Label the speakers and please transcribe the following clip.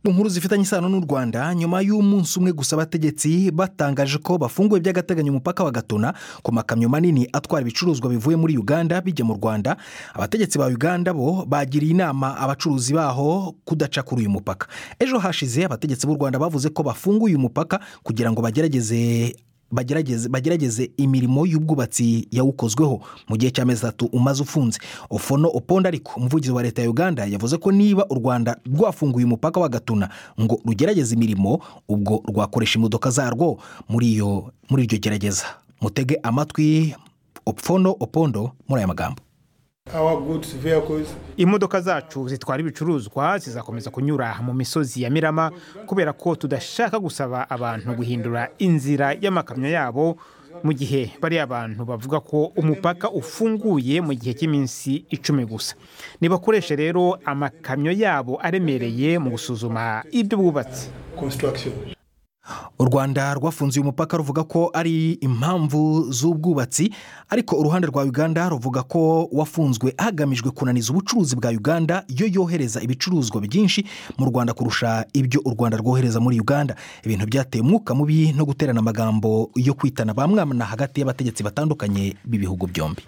Speaker 1: nkuru zifitanye isano n'u rwanda nyuma y'umunsi umwe gusa abategetsi batangaje ko bafunguye by'agateganyo umupaka wa gatuna ku makamyo manini atwara ibicuruzwa bivuye muri uganda bijya mu rwanda abategetsi ba uganda bo bagiriye inama abacuruzi baho kudaca kuri uyu mupaka ejo hashize abategetsi b'u rwanda bavuze ko bafunguye uyu mupaka kugira ngo bagerageze bagerageze bagerageze imirimo y'ubwubatsi yawukozweho mu gihe cy'amezi atatu umaze ufunze ofono opondo ariko umuvugizi wa leta ya uganda yavuze ko niba u rwanda rwafunguye umupaka wa gatuna ngo rugerageze imirimo ubwo rwakoresha imodoka zarwo muri iyo muri iryo gerageza mutege amatwi ofono opondo muri aya magambo
Speaker 2: imodoka zacu zitwara ibicuruzwa zizakomeza kunyura mu misozi ya mirama kubera ko tudashaka gusaba abantu guhindura inzira y'amakamyo yabo mu gihe bariya abantu bavuga ko umupaka ufunguye mu gihe cy'iminsi icumi gusa ntibakoreshe rero amakamyo yabo aremereye mu gusuzuma iby'ubwubatsi
Speaker 1: u rwanda rwafunze uyu mupaka ruvuga ko ari impamvu z'ubwubatsi ariko uruhande rwa uganda ruvuga ko wafunzwe hagamijwe kunaniza ubucuruzi bwa uganda yo yohereza ibicuruzwa byinshi mu rwanda kurusha ibyo u rwanda rwohereza muri uganda ibintu byateye umwuka mubi no guterana amagambo yo kwitana ba mwana hagati y'abategetsi batandukanye b'ibihugu byombi